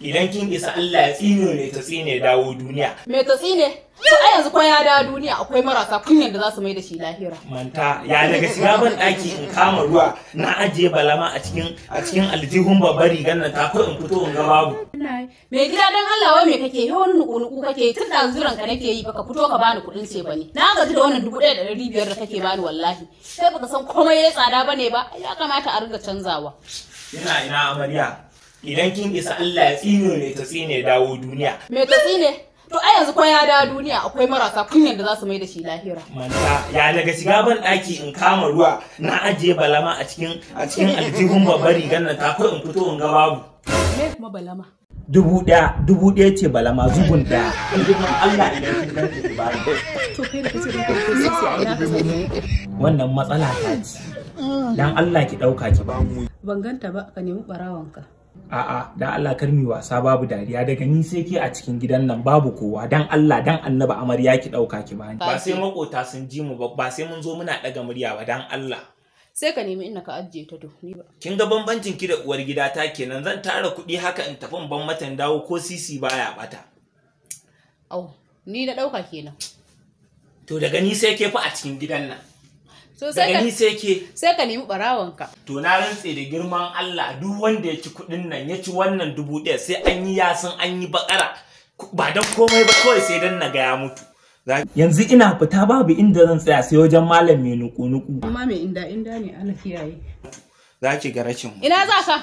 idan kin isa Allah ya tsine ne ta tsine dawo duniya Me ta tsine? To a yanzu ko ya da duniya akwai marasa kunyan da za su mai da shi lahira. manta ya daga shiga ban daki in kama ruwa na ajiye balama a cikin a cikin aljihun babbar rigar nan ta ko in fito in ga babu Me gida dan Allah wai me kake yi wani nuku-nuku kake yi tun da zuran ka nake yi baka fito ka bani kuɗin ce bane. Na gaji da wannan dubu ɗaya da ɗari biyar da kake bani wallahi. Sai baka san komai ya tsada bane ba ya kamata a ringa canzawa. ina ina amarya idan kin isa Allah ya tsine ne ta tsine dawo duniya Me ta tsine? To a yanzu ko ya da duniya akwai marasa kunyan da za su mai da shi lahira. manta ya daga shiga ban daki in kama ruwa na ajiye balama a cikin a cikin aljihun babbar rigar nan ta ko in fito in ga babu Me kuma balama? dubu ɗaya dubu ɗaya ce balama zubun ɗaya girman Allah idan kin ganta ki bani To kai da kace da kai sai a ina ka sani. wannan matsala ta ce dan Allah ki ɗauka ki ba Ban ganta ba ka nemi ɓarawanka. a'a dan Allah kar mi wasa babu dariya daga ni sai ke a cikin gidan nan babu kowa dan Allah dan annaba amarya ki ɗauka ki bani ba sai makota sun ji mu ba ba sai mun zo muna ɗaga murya ba dan Allah Sai ka nemi inda ka ajiye ta to ni ba. kin ga bambancin ki da uwar gida ta kenan zan tara kuɗi haka in tafi in ban mata in dawo ko sisi baya bata Au, ni na ɗauka kenan. to daga ni sai ke fa a cikin gidan nan So sai daga ka ni sai ke sai ka nemi ɓarawanka. To na rantse da girman Allah duk wanda ya ci kuɗin nan ya ci wannan dubu ɗaya sai an yi yasin an yi bakara ba don komai ba kawai sai dan na ga ya mutu. Yanzu ina fita babu inda zan tsaya sai wajen malam mai nuku-nuku. Amma mai inda inda ne ana kiyaye. Za ki ga rashin mu. Ina za ka?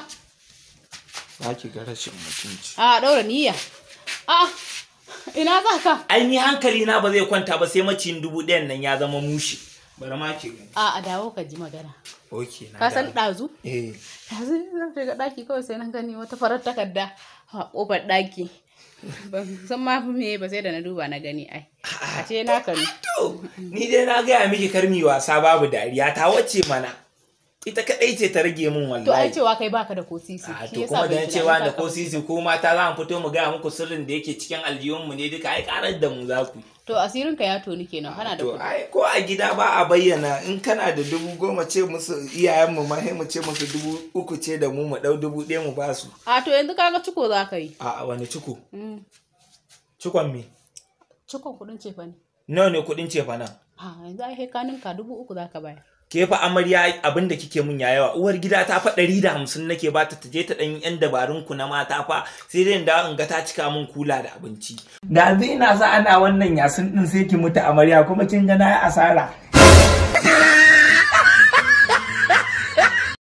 Za ki ga rashin mutunci. A ɗaura niyya. A ina za ka? Ai ni hankali na ba zai kwanta ba sai maciyin dubu ɗayan nan ya zama mushi. Bari ma ki gani. A a dawo ka ji magana. Ok na Ka san dawo. ɗazu? Eh. Ɗazu zan shiga ɗaki kawai sai na gani wata farar takarda a ƙofar ɗaki. Ban san ma fi me ba sai da na duba na gani ai. A ce na kanu. To, ni dai na gaya miki karmi wasa babu dariya ta wacce mana. Ita kaɗai ce ta rage min wallahi. To ai cewa kai baka da ko sisi. A shi to yasa kuma bai da tunani cewa ka da ko kawo. sisi ko mata za mu fito mu gaya muku sirrin da yake cikin aljihunmu ne duka ai karar da mu za ku. yi. To asirin ka ya toni kenan kana da To kuɗi. ai ko a gida ba a bayyana in kana da dubu goma ce musu iyayenmu ma sai mu ce musu dubu uku ce da mu mu ɗau dubu ɗaya mu ba su. A to yanzu kaga ciko za ka yi. A wani ciko? Mm. Cikon me? Cikon kuɗin ce fa ne. Nawa ne kuɗin cefa nan? A yanzu ai kanin ka dubu uku za ka bayar. Ke fa amarya abin da kike mun ya yawa uwar gida ta fa ɗari da hamsin nake ba ta je ta ɗan yan dabarun ku na mata fa sai dai in dawo in ga ta cika mun kula da abinci. Da zai ina sa ana wannan yasin ɗin sai ki mutu amarya kuma kin ga na yi asara